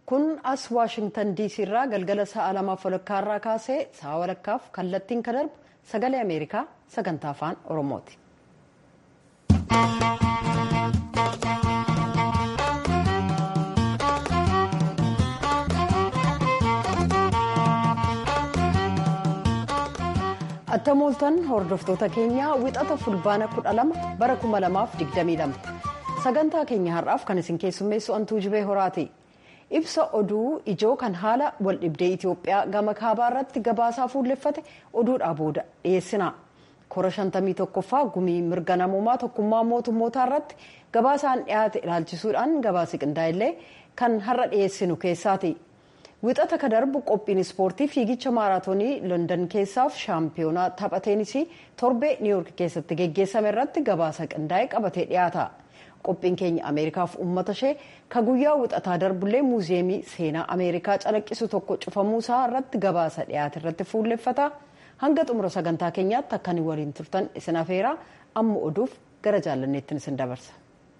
kun as waashingtan diisii irraa galgala sa'a lamaaf walakkaa irraa kaasee sa'a walakkaaf kallattiin kan darbu sagalee ameerikaa sagantaa afaan oromooti. attam ooltan hordoftoota keenyaa wixata fulbaana 12 bara 2022 sagantaa keenya har'aaf kan isin keessummeessu antuu jibee horaati ibsa oduu ijoo kan haala waldhibdee itiyoophiyaa gama kaabaa irratti gabaasaa fuulleffate oduudhaa booda dhiyeessina kora 51ffaa gumii mirga namoomaa tokkummaa mootummootaa irratti gabaasaan dhiyaate ilaalchisuudhaan gabaasi qindaa'illee kan har'a dhiyeessinu keessaati. wixata ka darbu qophiin ispoortii fiigicha maaraatoonii london keessaaf shaampiyoonaa tapha teenisii torbee niiwuork keessatti geggeessame irratti gabaasa qindaa'e qabatee dhiyaata qophiin keenya ameerikaaf uummata ishee ka guyyaa wixataa darbullee muuziyeemii seenaa ameerikaa calaqqisu tokko cufamuusaa irratti gabaasa dhiyaate irratti fuulleffata hanga xumura sagantaa keenyaatti akkanii waliin turtan isin afeeraa amma oduuf gara jaalanneettiin isin dabarsa.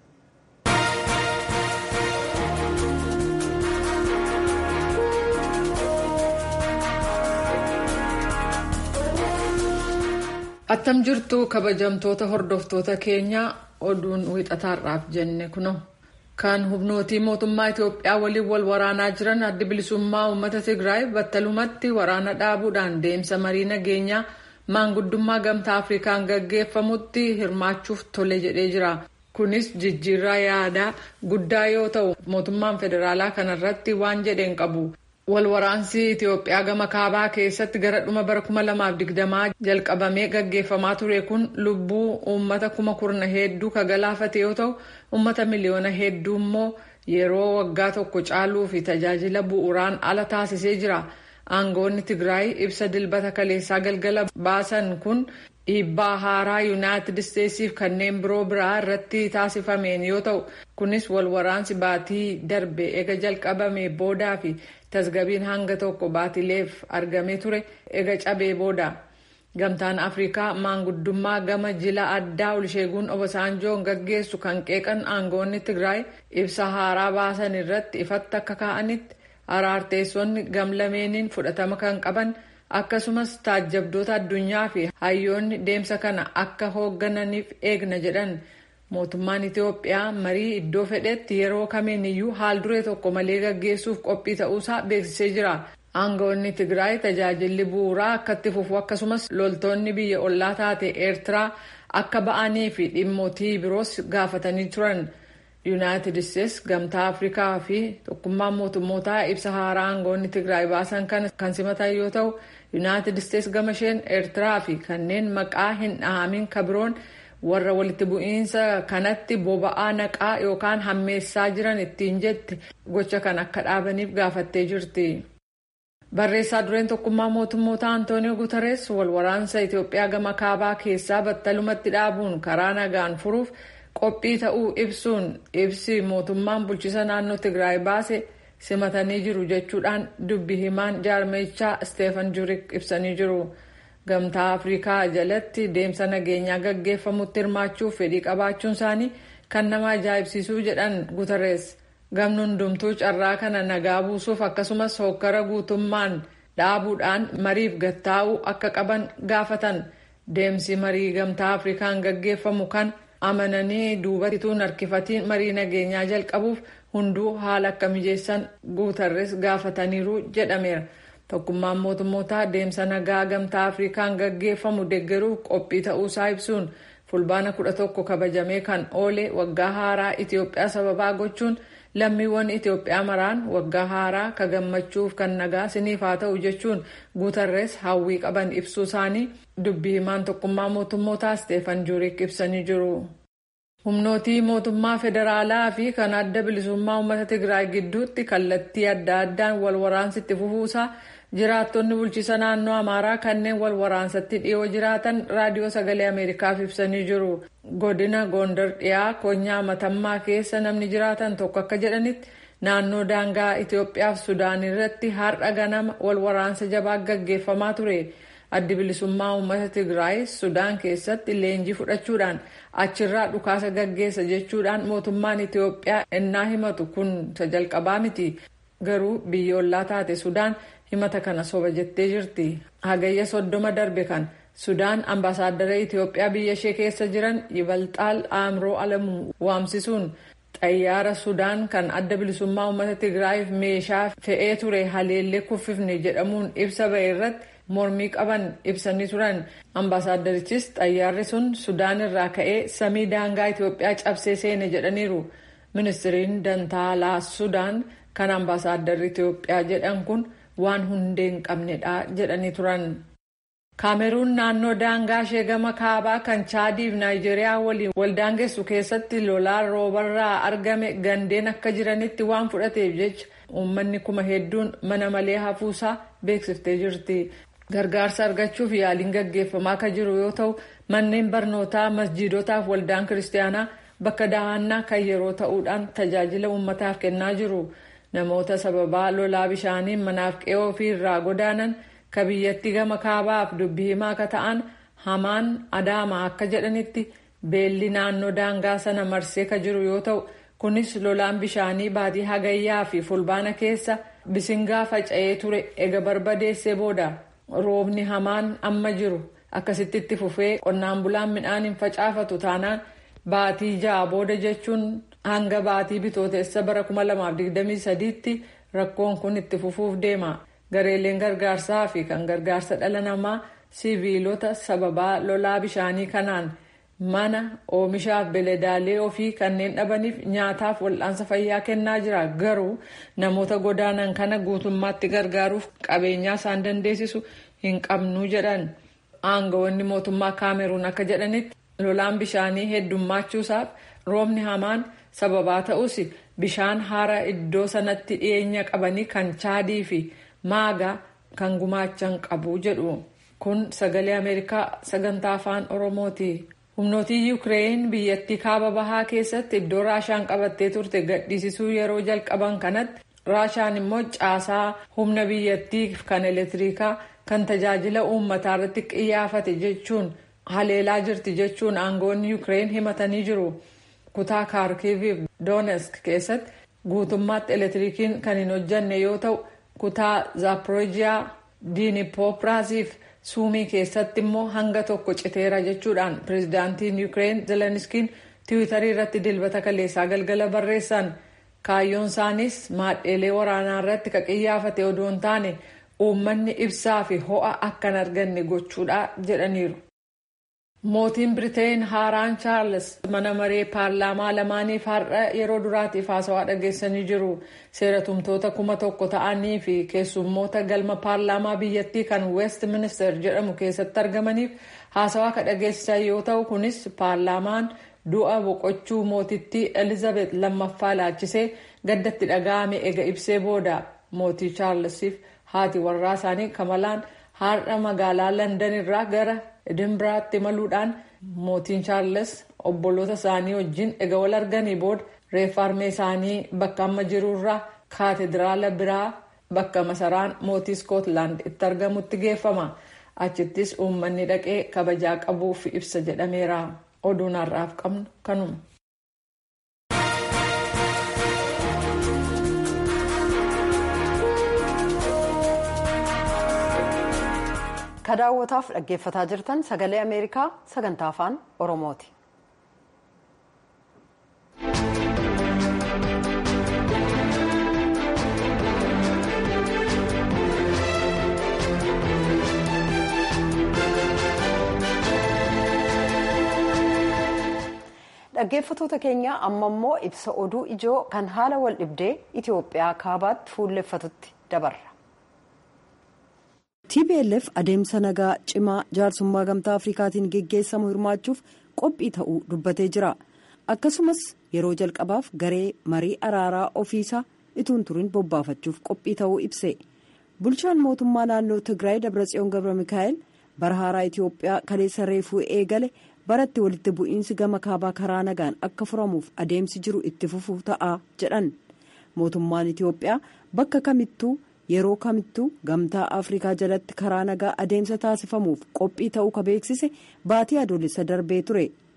attam jirtu kabajamtoota hordoftoota keenyaa oduun wixataarraaf jenne kuno kan humnootii mootummaa itiyoophiyaa waliin wal waraanaa jiran addi bilisummaa uummata tigraay battalumatti waraana dhaabuudhaan deemsa marii nageenyaa maanguddummaa gamtaa afrikaan gaggeeffamutti hirmaachuuf tole jedhee jira kunis jijjiirraa yaadaa guddaa yoo ta'u mootummaan federaalaa kanarratti waan jedheen qabu. walwaraansi itiyoophiyaa gama kaabaa keessatti gara dhuma bara 2020 jalqabamee gaggeeffamaa ture kun lubbuu uummata kuma kurna hedduu ka galaafate yoo ta'u uummata miliyoona hedduu immoo yeroo waggaa tokko caaluu fi tajaajila bu'uuraan ala taasisee jira aangoonni tigraay ibsa dilbata kaleessaa galgala baasan kun dhiibbaa haaraa yuunaayitid isteetsiif kanneen biroo biraa irratti taasifameen yoo ta'u kunis walwaraansi baatii darbe ega jalqabame boodaa fi tasgabiin hanga tokko baatileef argamee ture ega cabee booda gamtaan afrikaa maanguddummaa gama jila addaa olsheeguun obasaanjoon gaggeessu kan qeeqan aangoonni tigraay ibsa haaraa baasan irratti ifatti akka ka'anitti araarteessonni gamlameeniin fudhatama kan qaban akkasumas taajjabdoota addunyaa fi hayyoonni deemsa kana akka hooggananiif eegna jedhan mootummaan itiyoophiyaa marii iddoo fedhetti yeroo kamiiniyyuu haal duree tokko malee gaggeessuuf qophii ta'uusaa beeksisee jira aangoonni tigraay tajaajilli bu'uuraa akkatti fufu akkasumas loltoonni biyya ollaa taate eertiraa akka ba'anii fi dhimmootii biroos gaafatanii turan yuunaayitid isteets gamtaa afrikaa fi tokkummaan mootummootaa ibsa haaraa aangoonni tigraay baasan kana kan simatan yoo ta'u yuunaayitid isteets gama isheen eertiraa fi kanneen maqaa hin dhahamin kabiroon warra walitti bu'iinsa kanatti boba'aa naqaa yookaan hammeessaa jiran ittiin jette gocha kan akka dhaabaniif gaafattee jirti. barreessaa dureen tokkummaa mootummoota antooniyoo guutarees walwaraansa itiyoophiyaa gama kaabaa keessaa battalumatti dhaabuun karaa nagaan furuuf qophii ta'uu ibsuun ibsi mootummaan bulchisa naannoo tigraay baase simatanii jiru jechuudhaan dubbi himaan jaarmeechaa isteefan jurik ibsanii jiru. gamtaa afrikaa jalatti deemsa nageenyaa gaggeeffamutti hirmaachuuf fedhii qabaachuun isaanii kan nama ajaa'ibsiisuu jedhan guutarees gamni hundumtuu carraa kana nagaa buusuuf akkasumas hokkara guutummaan dhaabuudhaan mariif gattaa'uu akka qaban gaafatan deemsi marii gamtaa afrikaan gaggeeffamu kan amananii duubatti harkifatiin marii nageenyaa jalqabuuf hunduu haala akka mijeessan guutarees gaafataniiru jedhameera. tokkummaan mootummootaa deemsa nagaa gamtaa afrikaan gaggeeffamu deeggaruuf qophii ta'uusaa ibsuun fulbaana 11 kabajamee kan oole waggaa haaraa itiyoophiyaa sababaa gochuun lammiiwwan itiyoophiyaa maraan waggaa haaraa ka gammachuuf kan nagaa siniif haa ta'u jechuun guutarrees hawwii qaban ibsuu isaanii dubbii himaan tokkummaa mootummootaa isteefan juurik ibsanii jiru. humnootii mootummaa federaalaa fi kan adda bilisummaa uummata tigraay gidduutti kallattii adda addaan wal waraansitti fufuusaa jiraattonni bulchiisa naannoo amaaraa kanneen wal waraansatti dhiyoo jiraatan raadiyoo sagalee ameerikaaf ibsanii jiru godina gondar dhiyaa konyaa matammaa keessa namni jiraatan tokko akka jedhanitti naannoo daangaa itiyoophiyaaf sudaan irratti har'a ganama wal waraansa jabaa gaggeeffamaa ture addi bilisummaa uummata tigraay sudaan keessatti leenjii fudhachuudhaan achirraa dhukaasa gaggeessa jechuudhaan mootummaan itiyoophiyaa ennaa himatu kun jalqabaa miti garuu biyyoolaa taate sudaan himata kana soba jettee jirti hagayya soddoma darbe kan sudaan ambaasaaddara itiyoophiyaa biyya ishee keessa jiran yibalxaal aamroo alamuu waamsisuun xayyaara sudaan kan adda bilisummaa uummata tigraayiif meeshaa fe'ee ture haleellee kuffifne jedhamuun ibsa ba'e irratti mormii qaban ibsanii turan ambaasaaddarichis xayyaarri sun sudaan irraa ka'ee samii daangaa itiyoophiyaa cabsee seene jedhaniiru ministiriin dantaalaa sudaan kan ambaasaadarri itiyoophiyaa jedhan kun waan hundee hin qabnedha jedhanii turan. kaameruun naannoo daangaa ishee gama kaabaa kan chaadiif naayijeeriyaa waliin waldaangessu keessatti lolaan roobarraa argame gandeen akka jiranitti waan fudhateef jecha uummanni kuma hedduun mana malee hafuusaa beeksiftee jirti. gargaarsa argachuuf yaaliin gaggeeffamaa kan jiru yoo ta'u manneen barnootaa masjiidotaaf waldaan kiristaanaa bakka dahannaa kan yeroo ta'uudhaan tajaajila uummataaf kennaa jiru namoota sababaa lolaa bishaaniin manaaf qe'oo ofii irraa godaanan ka biyyattii gama kaabaaf dubbii himaa akka ta'an hamaan adaama akka jedhanitti beelli naannoo daangaa sana marsee ka jiru yoo ta'u kunis lolaan bishaanii baatii hagayyaa fi fulbaana keessa bisingaa faca'ee ture ega barbadeessee booda. roobni hamaan amma jiru akkasitti itti fufee qonnaan bulaan midhaan hin facaafatu taanaan baatii ja'a booda jechuun hanga baatii bitootessa bara 2023tti rakkoon kun itti fufuuf deema gareeleen gargaarsaa fi kan gargaarsa dhala namaa siviilota sababaa lolaa bishaanii kanaan mana oomishaaf beledaalee ofii kanneen dhabaniif nyaataaf wal'aansa fayyaa kennaa jira garuu namoota godaanan kana guutummaatti gargaaruuf qabeenyaa isaan dandeessisu hin qabnu jedhan aangawoonni mootummaa kaameruun akka jedhanitti lolaan bishaanii heddummachuusaaf roobni hamaan sababaa ta'us bishaan hara iddoo sanatti dhiyeenya qabanii kan chaadii fi maagaa kan gumaachan qabu jedhu kun sagalee ameerikaa sagantaa afaan oromooti. humnootii yuukireen biyyattii kaaba bahaa keessatti iddoo raashaan qabattee turte gadhiisisuu yeroo jalqaban kanatti raashaan immoo caasaa humna biyyattii kan elektirikaa kan tajaajila uummataa irratti xiyyeeffate jechuun haleelaa jirti jechuun aangoonni yuukireen himatanii jiru kutaa kaarkiiviif doonesk keessatti guutummaatti elektirikiin kan hin hojjanne yoo ta'u kutaa zaaporoojiyaa diinipoopiraasiif suumii keessatti immoo hanga tokko citeera jechuudhaan pirezidaantiin yuukireen zeleniskiin tiwiitarii irratti dilbata kaleessaa galgala barreessan kaayyoon isaaniis maadheelee waraanaa irratti ka xiyyeeffate odoo hin taane uummanni ibsaa fi ho'a akka hin arganne gochuudha jedhaniiru. mootiin biriteen haaraan chaarles mana maree paarlaamaa lamaaniif har'a yeroo duraatiif haasawaa dhageessanii jiru seera tumtoota kuma tokko ta'anii fi keessummoota galma paarlaamaa biyyattii kan west minister jedhamu keessatti argamaniif haasawaa ka dhageessisan yoo ta'u kunis paarlaamaan du'a boqochuu mootittii elizabeth lammaffaa laachisee gaddatti dhaga'ame ega ibsee booda mootii chaarlesiif haati warraa isaanii kamalaan har'a magaalaa landan irraa gara edinbiraatti imaluudhaan mootiin chaarles obboloota isaanii wajjin ega wal arganii booda reeffa harmee isaanii bakka amma jirurraa kaatediraala biraa bakka masaraan mootii iskootlaand itti argamutti geeffama achittis uummanni dhaqee kabajaa qabuuf ibsa jedhameera oduun har'aaf qabnu kanuma. kadaawwataaf dhaggeeffataa jirtan sagalee ameerikaa sagantaa afaan oromooti. dhaggeeffatoota keenya amma immoo ibsa oduu ijoo kan haala wal dhibdee itiyoophiyaa kaabaatti fuulleffatutti dabarra. tplf adeemsa nagaa cimaa jaarsummaa gamtaa afrikaatiin geggeessamu hirmaachuuf qophii ta'uu dubbatee jira akkasumas yeroo jalqabaaf garee marii araaraa ofiisaa ituun turin bobbaafachuuf qophii ta'uu ibse bulchaan mootummaa naannoo tigraay dabratsiyoon gabra mikaa'el bara haaraa itiyoophiyaa kaleessa reefuu eegale baratti walitti bu'iinsi gama kaabaa karaa nagaan akka furamuuf adeemsi jiru itti fufuu ta'a jedhan mootummaan itiyoophiyaa bakka kamittuu. yeroo kamittuu gamtaa afrikaa jalatti karaa nagaa adeemsa taasifamuuf qophii ta'uu ka beeksise baatii adoolessa darbee ture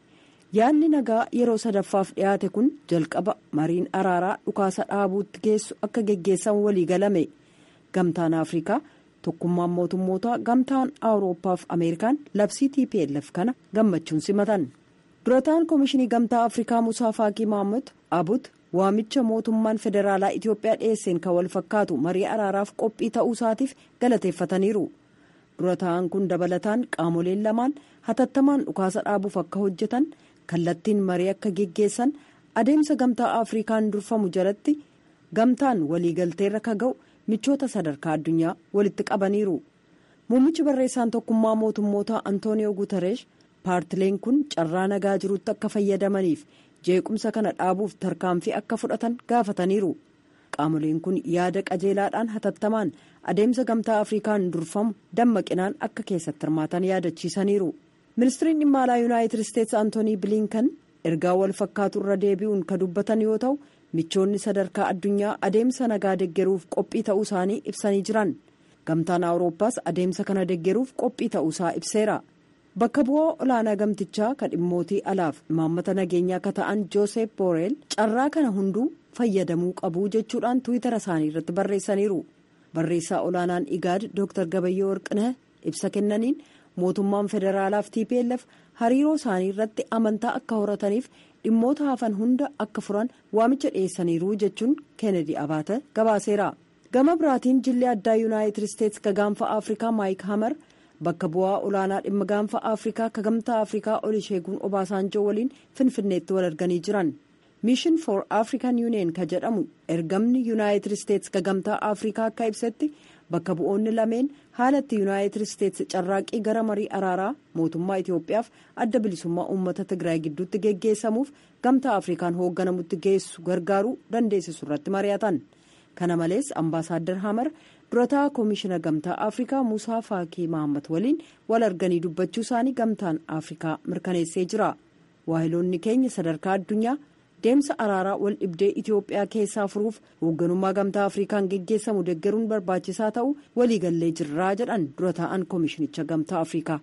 yaadni nagaa yeroo sadaffaaf dhiyaate kun jalqaba mariin araaraa dhukaasa dhaabuutti geessu akka geggeessan walii galame gamtaan afrikaa tokkummaan mootummootaa gamtaan awurooppaafi ameerikaan labsii tplf kana gammachuun simatan durataan koomishinii gamtaa afrikaa musaa faakii mahamud abut waamicha mootummaan federaalaa itiyoophiyaa dhiyeesseen kan wal fakkaatu marii araaraaf qophii ta'uu isaatiif galateeffataniiru durataan kun dabalataan qaamoleen lamaan hatattamaan dhukaasa dhaabuuf akka hojjetan kallattiin marii akka geggeessan adeemsa gamtaa afrikaan durfamu jalatti gamtaan waliigalteerra ka ga'u michoota sadarkaa addunyaa walitti qabaniiru muummichi barreessaan tokkummaa mootummootaa antooniyoo guutareesh paartileen kun carraa nagaa jirutti akka fayyadamaniif jeequmsa kana dhaabuuf tarkaanfii akka fudhatan gaafataniiru qaamoleen kun yaada qajeelaadhaan hatattamaan adeemsa gamtaa afrikaan durfamu dammaqinaan akka keessatti hirmaatan yaadachiisaniiru ministiriin dhimma alaa yuunaayitid isteetsi antoonii biliinkan ergaa wal fakkaatu irra deebi'uun ka dubbatan yoo ta'u michoonni sadarkaa addunyaa adeemsa nagaa deggeruuf qophii ta'uu isaanii ibsanii jiran gamtaan awurooppaas adeemsa kana deggeruuf qophii ta'uu isaa ibseera bakka bu'aa olaanaa gamtichaa ka dhimmootii alaaf imaammata nageenyaa akka ta'an joosef booreel carraa kana hunduu fayyadamuu qabu jechuudhaan tuwitara isaanii irratti barreessaniiru barreessaa olaanaan igaad dooktar gabayyoo warqinah ibsa kennaniin mootummaan federaalaaf tplf hariiroo isaanii irratti amantaa akka horataniif dhimmoota hafan hunda akka furan waamicha dhiyeessaniiru jechuun keenedi abaata gabaaseera gama biraatiin jilli addaa yuunaayitid isteetsi ka gaanfa afrikaa maayik hamar bakka bu'aa olaanaa dhimma gaanfa afrikaa ka gamtaa afrikaa olisheeguun obaasaanjoo waliin finfinneetti wal arganii jiran miishin for african union ka jedhamu ergamni yuunaayitid isteetsi ka gamtaa afrikaa akka ibsetti bakka bu'oonni lameen haalatti yuunaayitid isteetsi carraaqii gara marii araaraa mootummaa itiyoophiyaaf adda bilisummaa uummata tigraay gidduutti geggeessamuuf gamtaa afrikaan hoogganamutti geessu gargaaruu dandeessisu irratti mari'atan kana malees ambaasaaddar hamar durataa koomishina gamtaa afrikaa musaa faakii mahammad waliin wal arganii dubbachuu isaanii gamtaan afrikaa mirkaneessee jira waahiloonni keenya sadarkaa addunyaa deemsa araaraa wal dhibdee itiyoophiyaa keessaa furuuf hoogganummaa gamtaa afrikaan geggeessamu deggeruun barbaachisaa ta'u waliigallee jirraa jedhan dura taa'an koomishinicha gamtaa afrikaa.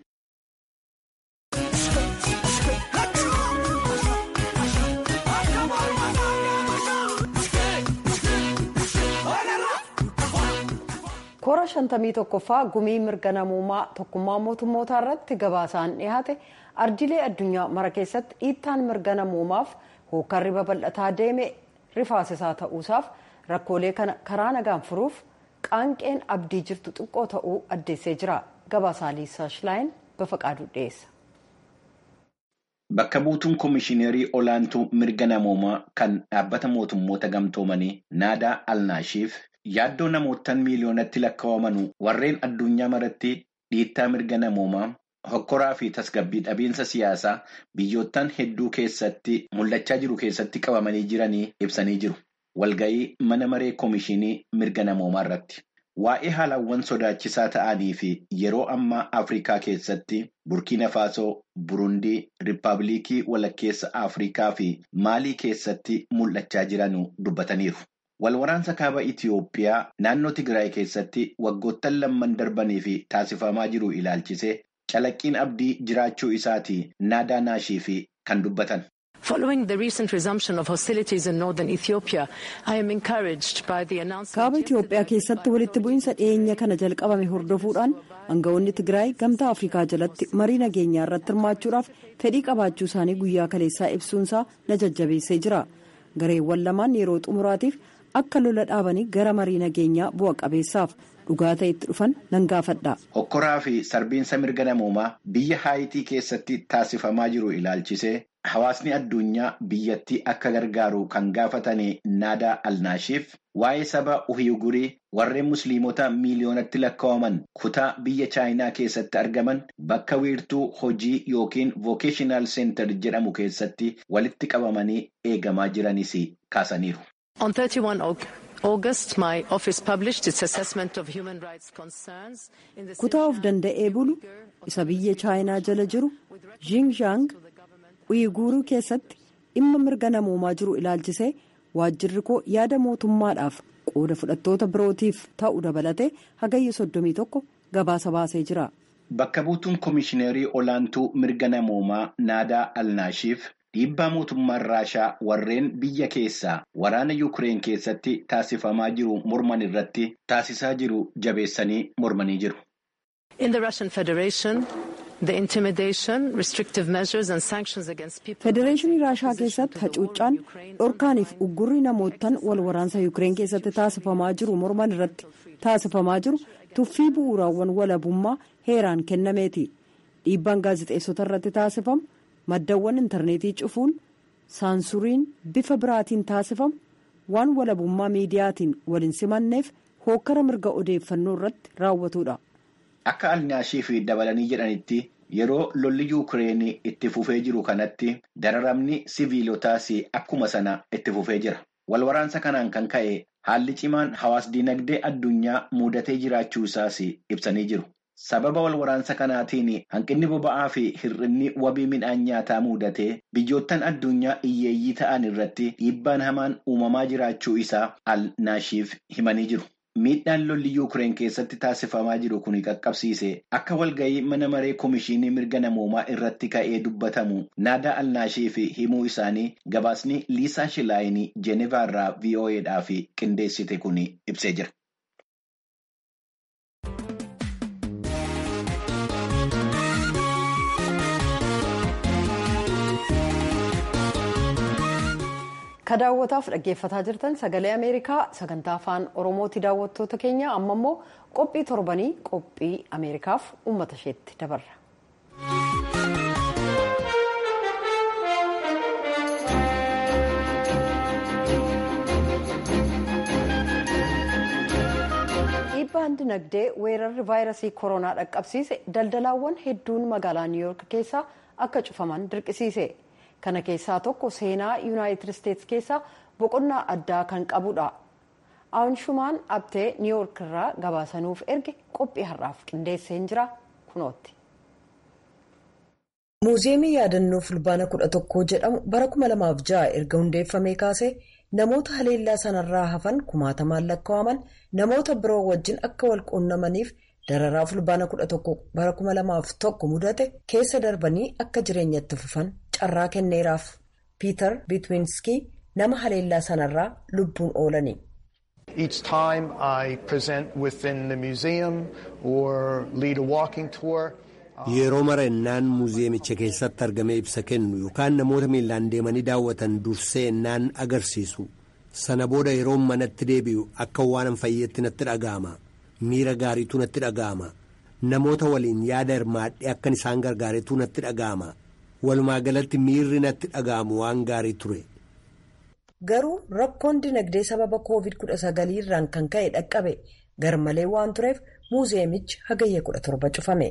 koora shantamii tokkoffaa gumii mirga namoomaa tokkummaa mootummootaa irratti gabaasaan dhiyaate ardiilee addunyaa mara keessatti dhiittaan mirga namoomaaf hookarri babal'ataa deeme rifaasisaa ta'uusaaf rakkoolee kana karaa nagaan furuuf qaanqeen abdii jirtu xiqqoo ta'uu addeessee jira gabaasaa liisaa shilaayin bafaqaaduu dhiyeessa. Bakka buutuun koomishineerii olaantuu mirga namoomaa kan dhaabbata mootummoota gamtoomanii naadaa alnaashiif yaaddoo namootaan miiliyoonatti lakkaa'aman warreen addunyaa maratti dhiittaa mirga namoomaa hokkoraa fi tasgabbii dhabiinsa siyaasaa biyyoottan hedduu keessatti mul'achaa jiru keessatti qabamanii jiranii ibsanii jiru. Walga'ii mana maree koomishinii mirga namoomaa irratti. Waa'ee haalawwan sodaachisaa ta'anii fi yeroo ammaa Afrikaa keessatti Burkiina Faasoo, Burundii, Riippaabilikii Walakkeessa Afrikaa fi Maalii keessatti mul'achaa jiran dubbataniiru. Walwaraansa kaaba Itiyoophiyaa naannoo Tigraay keessatti waggoottan lamman darbanii fi taasifamaa jiru ilaalchisee calaqqiin abdii jiraachuu isaati naadaa naashii fi kan dubbatan. Following the recent resumption of hostilities in northern Ethiopia, I am encouraged by the announcement. Kaaba Itiyoophiyaa keessatti walitti bu'iinsa dhiyeenya kana jalqabame hordofuudhaan aangawoonni Tigraay gamtaa Afrikaa jalatti marii nageenyaa irratti hirmaachuudhaaf fedhii qabaachuu isaanii guyyaa kaleessaa ibsuunsaa na jajjabeessee jira. Gareewwan lamaan yeroo xumuraatiif akka lola dhaabanii gara marii nageenyaa bu'a qabeessaaf dhugaa ta'etti dhufan nan gaafadha. Hokkoraa fi sarbiinsa mirga namoomaa biyya haayitii keessatti taasifamaa jiru ilaalchisee hawaasni addunyaa biyyattii akka gargaaru kan gaafatanii naadaa alnaashiif waa'ee saba uhiyugurii warreen musliimota miiliyoonatti lakkaa'aman kutaa biyya chaayinaa keessatti argaman bakka wiirtuu hojii yookiin vookeshinaal seentar jedhamu keessatti walitti qabamanii eegamaa jiranis kaasaniiru. On 31 August, my office published its assessment of human rights concerns in the kutaa of danda'ee bulu isa biyya chaayinaa jala jiru Xinjiang uyiguuruu keessatti dhimma mirga namoomaa jiru ilaalchisee waajjirri koo yaada mootummaadhaaf qooda fudhattoota birootiif ta'u dabalatee hagayya soddomii tokko gabaasa baasee jira. Bakka buutuun koomishineerii olaantuu mirga namoomaa naadaa alnaashiif dhiibbaa mootummaan raashaa warreen biyya keessaa waraana yuukireen keessatti taasifamaa jiru morman irratti taasisaa jiru jabeessanii mormanii jiru. In the Russian Federation, the intimidation, restrictive measures and sanctions against people. federeeshinii raashaa keessatti hacuuccaan dhorkaaniif uggurri namootaan wal waraansa yuukireen keessatti taasifamaa jiru morman irratti taasifamaa jiru tuffii bu'uuraawwan walabummaa heeraan kennameeti dhiibbaan gaazexeessota irratti taasifamu maddawwan intarneetii cufuun saansuriin bifa biraatiin taasifamu waan walabummaa miidiyaatiin waliin simanneef hookkara mirga odeeffannoo irratti raawwatudha. Akka alnaashii fi dabalanii jedhanitti yeroo lolli yuukireen itti fufee jiru kanatti dararamni siviilotaas akkuma sana itti fufee jira. Walwaraansa kanaan kan ka'e haalli cimaan hawaas dinagdee addunyaa mudatee jiraachuu isaas ibsanii jiru. Sababa walwaraansa kanaatiin hanqinni boba'aa fi hir'inni wabii midhaan nyaataa mudatee biyyoottan addunyaa hiyyeeyyii ta'an irratti dhiibbaan hamaan uumamaa jiraachuu isaa alnaashiif himanii jiru. Miidhaan lolli yuukireen keessatti taasifamaa jiru kun qaqqabsiise akka walga'ii mana maree komishinii mirga namoomaa irratti ka'ee dubbatamu naadaa alnaashiif himuu isaanii gabaasni liisaa shilaayinii jeenevaarraa vo'eedhaaf qindeessite kun ibsee jira. ka daawwataaf dhaggeeffataa jirtan sagalee ameerikaa sagantaa afaan oromooti daawwattoota keenya amma immoo qophii torbanii qophii ameerikaaf uummata isheetti dabarra. dhiibbaan dinagdee weerarri vaayirasii koronaa dhaqqabsiise daldalaawwan hedduun magaalaa niiwuyoork keessaa akka cufaman dirqisiise. kana keessaa tokko seenaa yuunaayitid isteetsi keessaa boqonnaa addaa kan qabudha aanshumaan abtee niiwuyoork irraa gabaasanuuf erge qophii har'aaf qindeesseen jira kunootti. muuziyeemii yaadannoo fulbaana kudha tokkoo jedhamu bara kuma lamaaf ja'a erga hundeeffamee kaasee namoota haleellaa sanarraa hafan kumaatamaan lakkaa'aman namoota biroo wajjin akka wal quunnamaniif. dararaa fulbaana kudha tokko bara kuma lamaaf tokko mudate keessa darbanii akka jireenyatti fufan carraa kenneeraaf piiter bitwinski nama haleellaa sanarraa lubbuun oolani. Each time I present within the museum or lead a walking tour. Yeroo mara innaan muuziyeemicha keessatti argamee ibsa kennu yookaan namoota miilaan deemanii daawwatan dursee innaan agarsiisu sana booda yeroo manatti deebi'u akka waan fayyeetti natti dhaga'ama. miira gaariitu natti dhaga'ama namoota waliin yaada hirmaadhee akkan isaan gargaaretu natti dhaga'ama walumaa galatti miirri natti dhaga'amu waan gaarii ture. garuu rakkoon dinagdee sababa covid kudha sagalii irraan kan ka'e dhaqqabe garmalee waan tureef muuziyeemichi hagayya kudha torba cufame.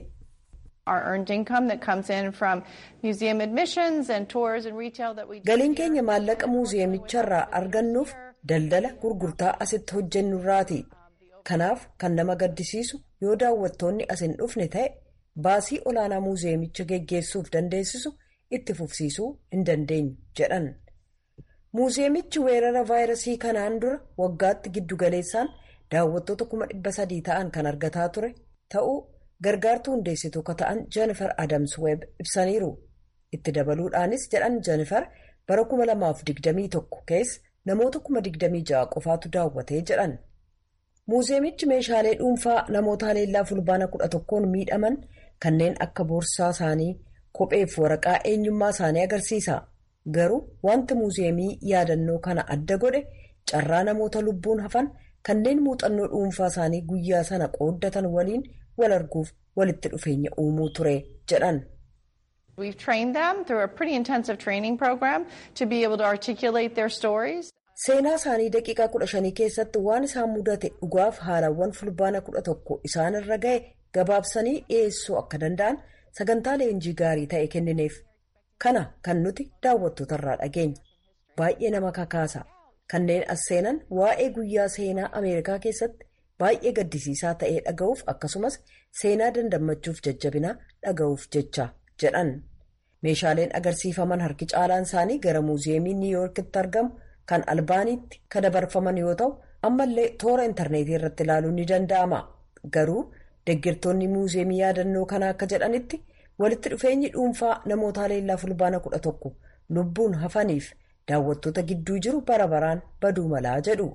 galiin keenya maallaqa muuziyeemicharraa argannuuf daldala gurgurtaa asitti hojjennurraati. kanaaf kan nama gaddisiisu yoo daawwattoonni as hin dhufne ta'e baasii olaanaa muuziyeemicha geggeessuuf dandeessisu itti fufsiisuu hin dandeenyu jedhan muuziyeemichi weerara vaayirasii kanaan dura waggaatti giddugaleessaan daawwattoota kuma dhibba sadii ta'an kan argataa ture ta'uu gargaartuu hundeessituu akka ta'an jennifer adams web ibsaniiru itti dabaluudhaanis jedhan jennifer bara kuma lamaaf digdamii tokko keessa namoota kuma digdamii ja'a qofaatu daawwatee jedhan. muuziyeemichi meeshaalee dhuunfaa namoota haleellaa fulbaana kudha tokkoon miidhaman kanneen akka boorsaa isaanii kopheef waraqaa eenyummaa isaanii agarsiisa garuu wanti muuziyeemii yaadannoo kana adda godhe carraa namoota lubbuun hafan kanneen muuxannoo dhuunfaa isaanii guyyaa sana qooddatan waliin wal arguuf walitti dhufeenya uumuu ture jedhan. We've trained them through a pretty intensive training program to be able to articulate their stories. Seenaa isaanii daqiiqaa kudha shanii keessatti waan isaan mudate dhugaaf haalawwan fulbaana kudha tokko isaanirra ga'e gabaabsanii dhiyeessuu akka danda'an sagantaa leenjii gaarii ta'e kennineef. Kana kan nuti daawwattootarraa dhageenya. Baay'ee nama kakaasa. Kanneen as seenan waa'ee guyyaa seenaa Ameerikaa keessatti baay'ee gaddisiisaa ta'ee dhaga'uuf akkasumas seenaa dandammachuuf jajjabinaa dhaga'uuf jecha jedhan. Meeshaaleen agarsiifaman harki caalaan isaanii gara muuziyeemii Niiwuyoorkitti argamu. kan albaaniitti kan dabarfaman yoo ta'u ammallee toora intarneetii irratti ilaaluun ni danda'ama garuu deeggartoonni muuziyeemii yaadannoo kanaa akka jedhanitti walitti dhufeenyi dhuunfaa namoota haleellaa fulbaana kudha tokko lubbuun hafaniif daawwattoota gidduu jiru bara baraan baduu malaa jedhu.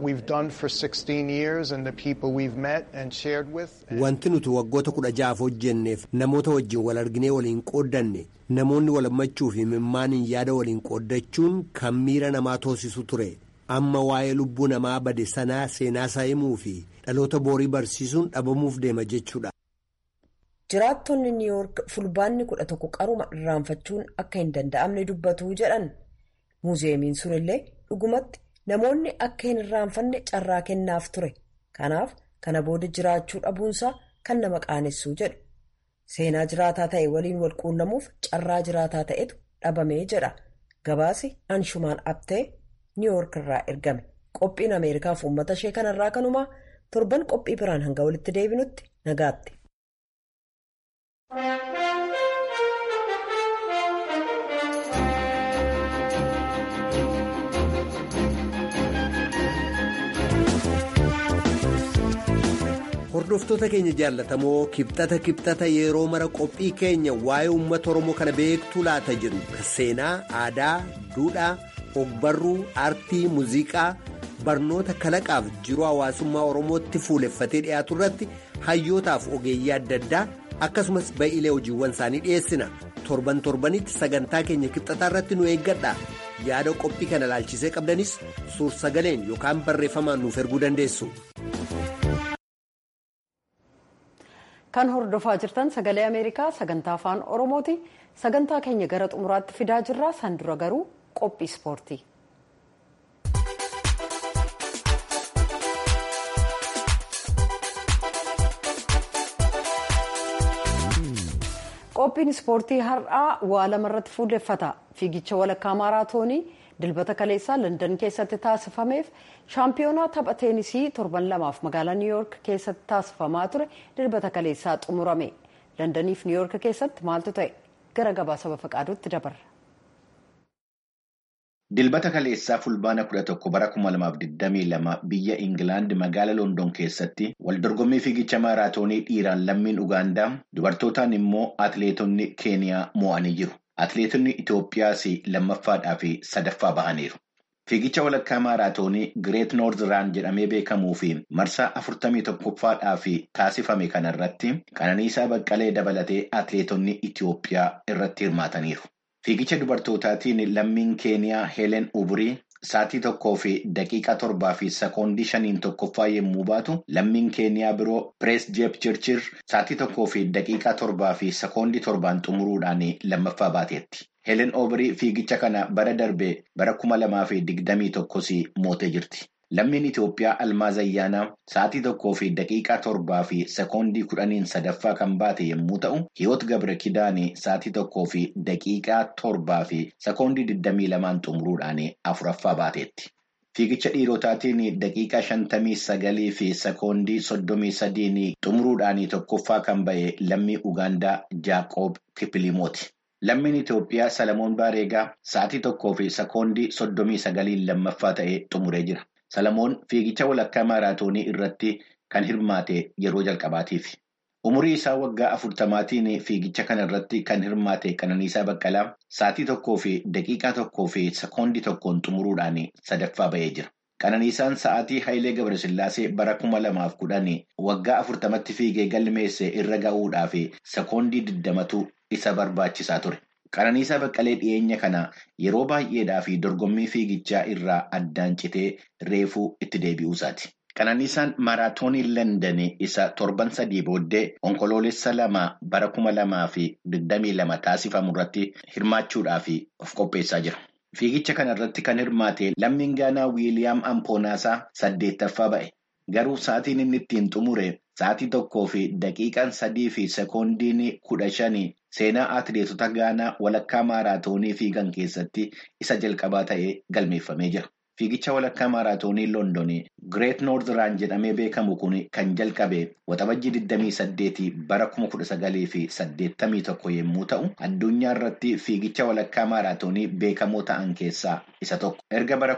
Wanti nuti waggoota kudha ja'aaf hojjenneef namoota wajjin wal arginee waliin qooddanne namoonni wal hammachuu fi mimmaaniin yaada waliin qooddachuun kan miira namaa toosisu ture amma waa'ee lubbuu namaa bade sanaa seenaa isaa himuu fi dhaloota boorii barsiisuun dhabamuuf deema jechuudha. jiraattonni niiwoork fulbaanni kudha tokko qaruma irraanfachuun akka hin danda'amne dubbatu jedhan muuzeemiin sun illee dhugumatti namoonni akka hin irraanfanne carraa kennaaf ture kanaaf kana booda jiraachuu dhabuunsaa kan nama qaanessuu jedhu seenaa jiraataa ta'e waliin wal quunnamuuf carraa jiraataa ta'etu dhabamee jedha gabaasi anshumaan abtee niiwoork irraa ergame qophiin ameerikaaf uummata ishee kanarraa kanumaa torban qophii biraan hanga walitti deebinutti nagaatti. hordoftoota keenya jaallatamoo kibxata kibxata yeroo mara qophii keenya waa'ee uummata oromoo kana beektuu laata jedhu seenaa aadaa duudhaa ogbarruu aartii muuziqaa barnoota kalaqaaf jiruu hawaasummaa oromootti fuuleffatee dhiyaatu irratti hayyootaaf ogeeyyii adda addaa akkasumas ba'iilee hojiiwwan isaanii dhiyeessina torban torbanitti sagantaa keenya kibxataa irratti nu eeggadha yaada qophii kana ilaalchisee qabdanis suur sagaleen yookaan barreeffamaan nuuf erguu dandeessu. kan hordofaa jirtan sagalee ameerikaa sagantaa afaan oromooti sagantaa keenya gara xumuraatti fidaa jirra san dura garuu qophii ispoortii. qophiin ispoortii har'aa waa lamarratti fuulleffata fiigicha walakkaa maaraatoonii dilbata kaleessaa landan keessatti taasifameef shaampiyoonaa tapha teenisii torban lamaaf magaalaa niiwuyoork keessatti taasifamaa ture dilbata kaleessaa xumurame landaniif niiwuyoork keessatti maaltu ta'e gara gabaasa bafaqaaduutti dabarra. Dilbata kaleessaa fulbaana 11 bara 2022 biyya Ingilaand magaala Loondon keessatti waldorgommii fiigicha maaraatoonii dhiiraan lammiin Ugaandaa dubartootaan immoo atileetonni Keeniyaa mo'anii jiru. Atileetonni Itoophiyaas lammaffaadhaa fi sadaffaa bahaniiru. Fiigicha walakkaa maaraatoonii Gireet Noord Raan jedhamee beekamuu fi marsaa 41ffaadhaa fi taasifame kanarratti Qananiisaa Baqqalee dabalatee atileetonni Itoophiyaa irratti hirmaataniiru. Fiigicha dubartootaatiin lammiin Keeniyaa Heelen Uburii sa'aatii tokkoo fi daqiiqaa torbaa fi sekoondii shaniin tokkoffaa yommuu baatu lammiin Keeniyaa biroo Pirees Jeep Chirchir sa'aatii tokkoo fi daqiiqaa torbaa fi sekoondii torbaan xumuruudhaan lammaffaa baateetti. Heelen Uburii fiigicha kana bara darbee bara kuma lamaa fi digdamii tokkos mootee jirti. Lammiin Itoophiyaa Almaaz Ayyaanaa sa'aatii tokkoo fi daqiiqaa torbaa fi sekoondii kudhaniin sadaffaa kan baate yommuu ta'u, Hiyoot Gabre Kidaanii sa'aatii tokkoo fi daqiiqaa torbaa fi sekoondii digdamii lamaan xumuruudhaan afuraffaa baateetti. Fiigicha dhiirotaatiin daqiiqaa shantamii sagalii fi sekoondii soddomii sadiin xumuruudhaan tokkoffaa kan ba'e lammii Ugaandaa Jaaqoob Kippilimooti. Lammiin Itoophiyaa Salamoon Baareegaa sa'aatii tokkoo fi sekoondii soddomii sagaliin lammaffaa ta'ee xumuree jira. Salamoon fiigicha walakkaa maaraatoonii irratti kan hirmaate yeroo jalqabaatiif. Umurii isaa waggaa afurtamaatiin fiigicha kana irratti kan hirmaate Qananiisaa Baqqalaa sa'aatii tokkoo fi daqiiqaa tokkoo fi sekoondii tokkoon xumuruudhaan sadaffaa ba'ee jira. Qananiisaan sa'aatii Hayilee Gabrasillaasee bara kuma lamaaf kudhan waggaa afurtamatti fiigee galmeesse irra ga'uudhaaf sekoondii digdamatu isa barbaachisaa ture. Qananiisaa Baqqalee dhiyeenya kana yeroo baay'eedhaa fi dorgommii fiigichaa irraa addaan citee reefuu itti deebi'uusaati. Qananiisaan maaraatoonii London isa torban sadii booddee onkoloolessa lama bara kuma lamaa fi digdamii lama taasifamu irratti hirmaachuudhaaf of qopheessaa jira. Fiigicha kana irratti kan hirmaate lammiin Gaanaa Wiiliyaam Ampoonaasaa saddeettaffaa ba'e. Garuu sa'aatiin inni ittiin xumure sa'aatii tokkoo fi daqiiqaan sadii fi sekoondiin kudha shanii seenaa atileetota Gaanaa walakkaa maaraatoonii fiigan keessatti isa jalqabaa ta'ee galmeeffamee jira. Fiigicha walakkaa maaraatoonii London Gireet Noord Raan jedhamee beekamu kun kan jalqabe waxabajjii 28 bara 1981 yommuu ta'u, addunyaa irratti fiigicha walakkaa maaraatoonii beekamoo ta'an keessaa isa tokko. Erga bara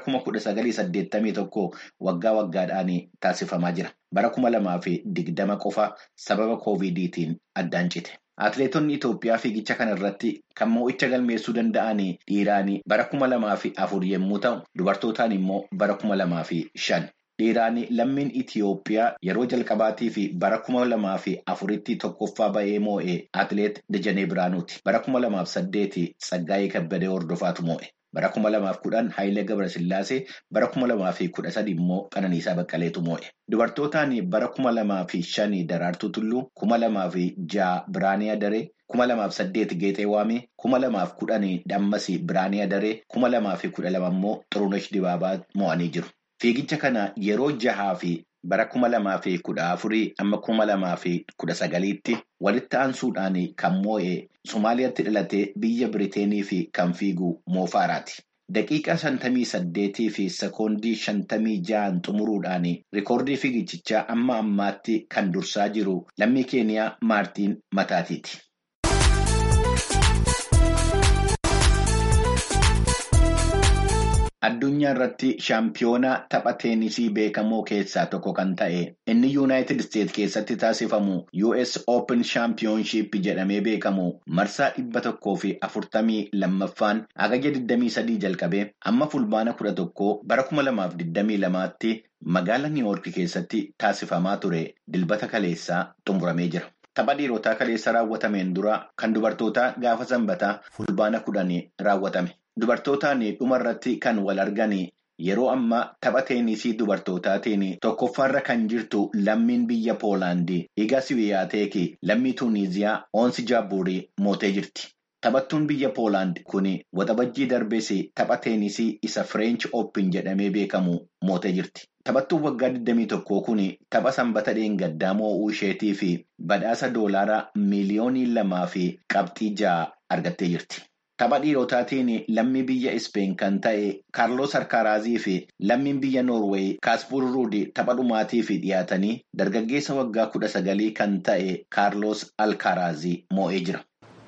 1981 waggaa waggaadhaan taasifamaa jira. Bara 2020 qofa sababa koovidiitiin addaan cite. Atileetonni Itoophiyaa fiigicha kana irratti kan mo'icha galmeessuu danda'an dhiiraan bara kuma lamaa fi afur yommuu ta'u, dubartootaan immoo bara kuma lamaa fi shan. Dhiiraan lammiin Itoophiyaa yeroo jalqabaatii fi bara kuma lamaa fi afuritti tokkoffaa ba'ee moo'e atileet Dajanee Biraanuuti. Bara kuma lamaaf saddeeti Tsaggaayee Kabbadee hordofaatu moo'e. Bara kuma lamaaf kudhan Hayilee Gabrasillaasee bara kuma lamaa fi kudha sadi immoo Qananiisaa Baqqaleetu moo'e. Dubartootaan bara kuma lamaa fi shanii Daraartuu Tulluu, kuma lamaa fi ja'a Biraanii Adaree, kuma lamaaf saddeet Geexee Waamee, kuma lamaaf kudhanii Dhammas Biraanii Adaree, kuma lamaa fi kudha lama immoo Xurunesh Dibaabaa moo'anii jiru. Fiigicha kana yeroo jahaa fi bara kuma lamaa fi kudha afurii amma kuma lamaa fi kudha sagaliitti walitti aansuudhaan kan moo'e Somaaliyaatti dhalatee biyya Biriteenii fi kan fiigu Moofaaraati. Daqiiqaa shantamii saddeetii fi sekoondii shantamii ja'an xumuruudhaan rikoordii fiigichaa amma ammaatti kan dursaa jiru lammii Keeniyaa Maartiin Mataatiiti. Addunyaa irratti shaampiyoonaa tapha teenisii beekamoo keessaa tokko kan ta'e inni yuunaayitid isteet keessatti taasifamu US Open Championship jedhamee beekamu marsaa dhibba tokkoo fi afurtamii lammaffaan hagaja 23 jalqabee amma fulbaana kudha tokkoo bara kuma lamaaf 22tti magaala Niiwoork keessatti taasifamaa ture dilbata kaleessaa xumuramee jira. Tapha dhiirotaa kaleessa raawwatameen dura kan dubartootaa gaafa sanbataa fulbaana kudhanii raawwatame. Dubartootaan dhuma irratti kan wal argan yeroo ammaa tapha teenisii dubartootaatiin tokkoffaarra kan jirtu lammiin biyya Poolaandii Iga Siwiyaateeki lammii Tuuniiziyaa Oonsi Jaabuurii mootee jirti. Taphattuun biyya Poolaand kun waxabajjii darbees tapha teenisii isa Fireench Oopin jedhamee beekamu mootee jirti. Taphattuun waggaa 21 kun tapha sanbata dheengaddaa moo'uu isheetii fi badhaasa doolaaraa miiliyoonii lamaa fi qabxii ja'a argattee jirti. Tapha dhiirotaatiin lammii biyya Ispeen kan ta'e Kaarlos Harkaraazii fi lammiin biyya Noorweey Kaaspuur Ruud tapha dhumaatiif dhiyaatanii dargaggeessa waggaa kudha sagalii kan ta'e Kaarlos Alkaraazii moo'ee jira.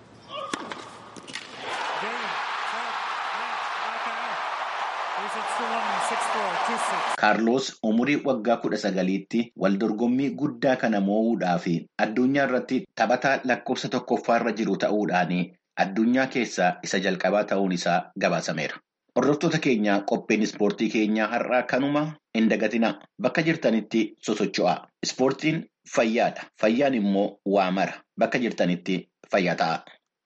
Kaarlos umurii waggaa kudha sagaliitti waldorgommii guddaa kana moo'uudhaaf addunyaa irratti taphataa lakkoofsa tokkoffaarra jiru ta'uudhaan addunyaa keessaa isa jalqabaa ta'uun isaa gabaasameera. Hordoftoota keenyaa qopheen ispoortii keenyaa har'aa kanuma hin dagatinaa bakka jirtanitti sosocho'aa. Ispoortiin fayyaadha. Fayyaan immoo waa mara. Bakka jirtanitti fayyaa ta'a.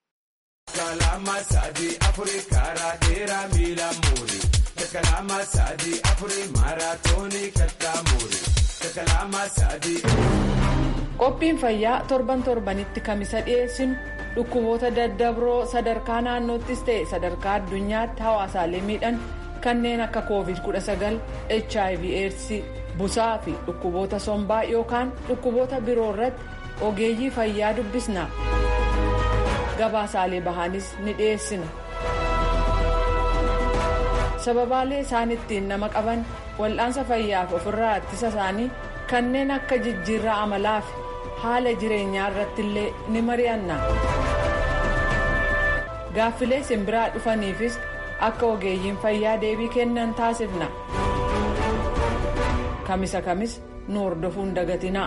Qophiin fayyaa torban torbanitti kamisa dhiyeessinu dhukkuboota daddabroo sadarkaa naannoottis ta'e sadarkaa addunyaatti hawaasaalee miidhan kanneen akka covid 19 hiv aids busaa fi dhukkuboota sombaa yookaan dhukkuboota biroo irratti ogeeyyii fayyaa dubbisna gabaasaalee bahanis ni dhiyeessina sababaalee isaan ittiin nama qaban wal'aansa fayyaaf ofirraa ittisa isaanii kanneen akka jijjiirraa amalaa fi haala jireenyaa irratti illee ni mari'anna gaaffilee simbiraa dhufaniifis akka ogeeyyiin fayyaa deebii kennan taasifna kamisa kamis nu hordofuun dagatinaa.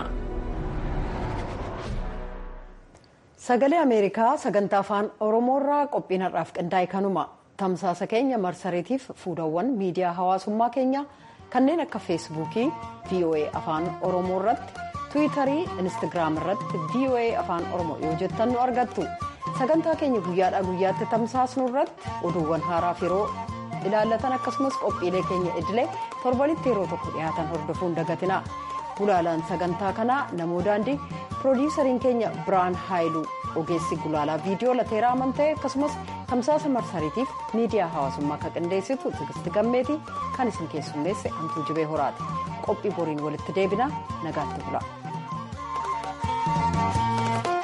sagalee ameerikaa sagantaa afaan oromoorraa qophiin har'aaf qindaa'e kanuma tamsaasa keenya marsariitiif fuudhawwan miidiyaa hawaasummaa keenyaa kanneen akka feesbuukii voa afaan oromoo irratti tiwiitarii instagiraam irratti voa afaan oromoo yoo jettan nu argattu sagantaa keenya guyyaadhaa guyyaatti tamsaasnu irratti oduuwwan haaraaf yeroo ilaallatan akkasumas qophiilee keenya idilee torbanitti yeroo tokko dhiyaatan hordofuun dagatina gulaalaan sagantaa kanaa namoo daandii piroodiisariin keenya biraan haayiluu ogeessi gulaalaa viidiyoo lateeraa amanta'e akkasumas tamsaasa marsariitiif miidiyaa hawaasummaa kan qindeessitu tigisti gammeetii kan isin keessummeesse hantuu jibee horaati qophii boriin walitti deebina nagaatti bula.